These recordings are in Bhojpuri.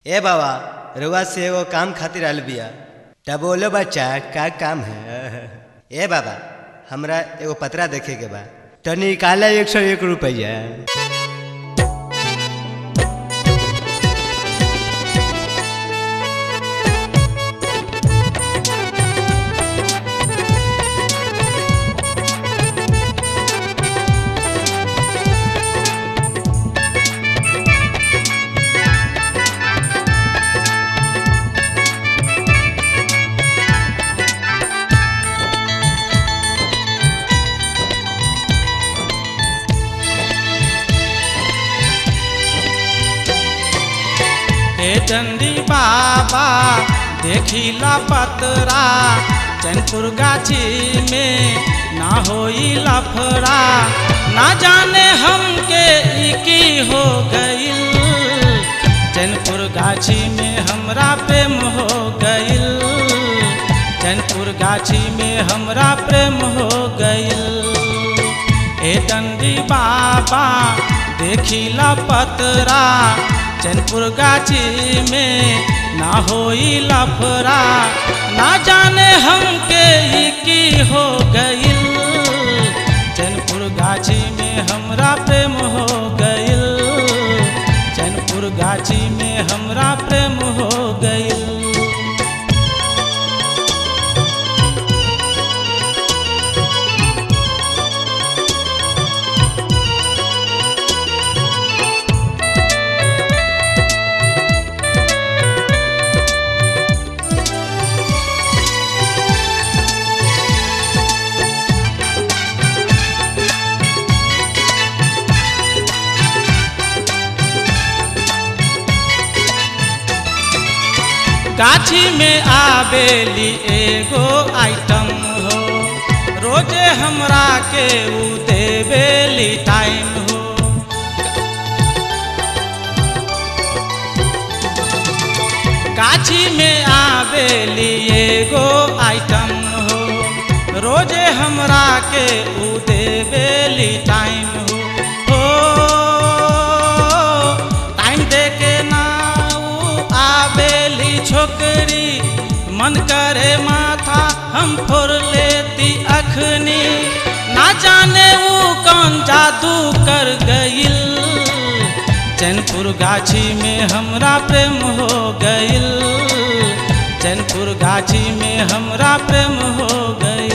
ए बाबा रुआ से एगो काम खातिर आयल बिया तब बोलो बच्चा का काम है ए बाबा हमरा एगो पतरा देखे के बा तो निकाला एक सौ एक रुपया हे चंडी बाबा देखिला पतरा चैनपुर गाछी में ना होई लफड़ा ना जाने हमके ई की हो गइल चैनपुर गाछी में हमरा प्रेम हो गइल चैनपुर गाछी में हमरा प्रेम हो गइल ए डंडी बाबा देखिला पतरा चैनपुर गाछी में ना होई लफड़ा ना जाने हमके ई की हो गइल चैनपुर गाछी में हमरा प्रेम हो गइल चैनपुर गाछी में हमरा प्रेम हो गइल गाछी में आवेली एगो आइटम हो रोजे हमरा के उ देवेली टाइम हो गाछी में आवेली एगो आइटम हो रोजे हमरा के उ देवेली टाइम हो हो टाइम दे के ना उ आवेली छोकरी मन करे माथा हम फोड़ लेती अखनी ना जाने उ कौन जादू कर गइल चैनपुर गाछी में हमरा प्रेम हो गइल चैनपुर गाछी में हमरा प्रेम हो गइल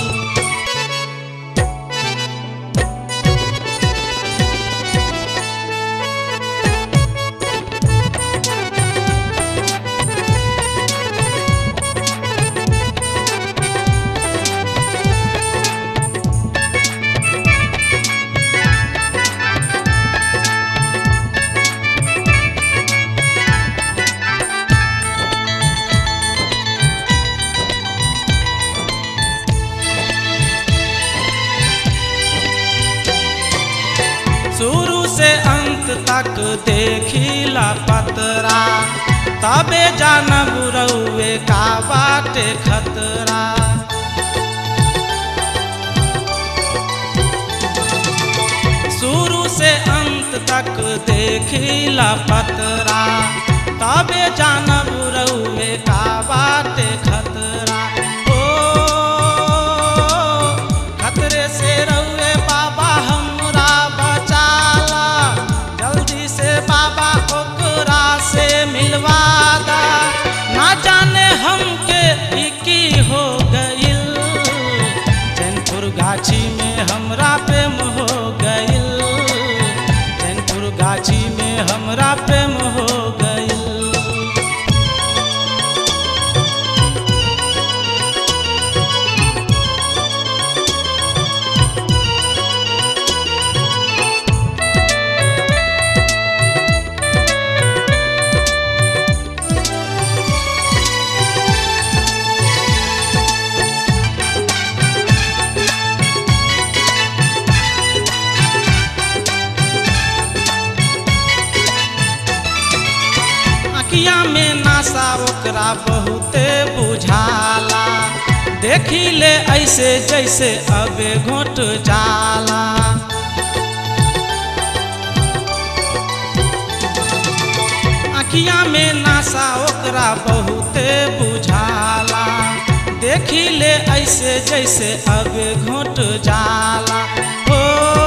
शुरू से अंत तक देखिला पतरा तबे जानब रउए का बाटे खतरा शुरू से अंत तक देखिला पतरा तबे जानब रउए का बाटे खतरा ओ खतरे से रउए बाबा हमरा बचाला जल्दी से बाबा ओकरा से मिलवा दा ना जाने हमके ई की हो गइल चैनपुर गाछी में हमरा प्रेम हो गइल चैनपुर गाछी में हमरा प्रेम हो गइल अखिया में नासा ओकरा बहुते बुझाला देखी ले ऐसे जैसे अबे घोट जाला अखिया में नासा ओकरा बहुते बुझाला देखी ले ऐसे जैसे अब घोट जाला हो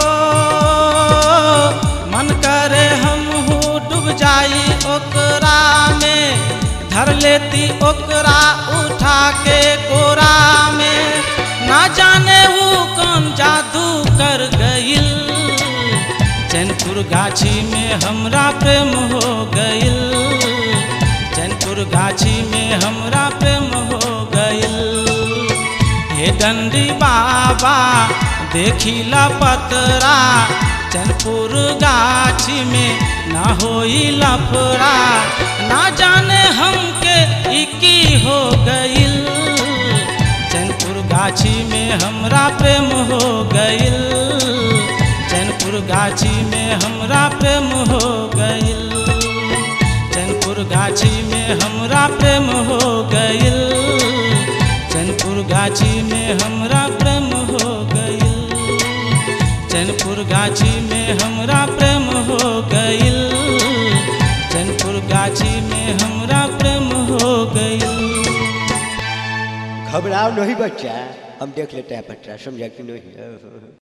मन करे हम डूब जाई ओकरा में धर लेती ओकरा उठा के कोरा में ना जाने वो कौन जादू कर गइल चैनपुर गाछी में हमरा प्रेम हो गइल चैनपुर गाछी में हमरा प्रेम हो गइल हे डंडी बाबा देखिला पतरा चैनपुर गाछी में ना होई लफड़ा ना जाने हमके इकी हो गइल चैनपुर गाछी में हमरा प्रेम हो गइल चैनपुर गाछी में हमरा प्रेम हो गइल चैनपुर गाछी में हमरा प्रेम हो गइल चैनपुर गाछी में हमरा प्रेम हो गइल चैनपुर गाछी में हमरा प्रेम हो गइल चैनपुर गाछी में हमरा प्रेम हो गइल घबराओ नहीं बच्चा हम देख लेते हैं पट्टा समझा कि नहीं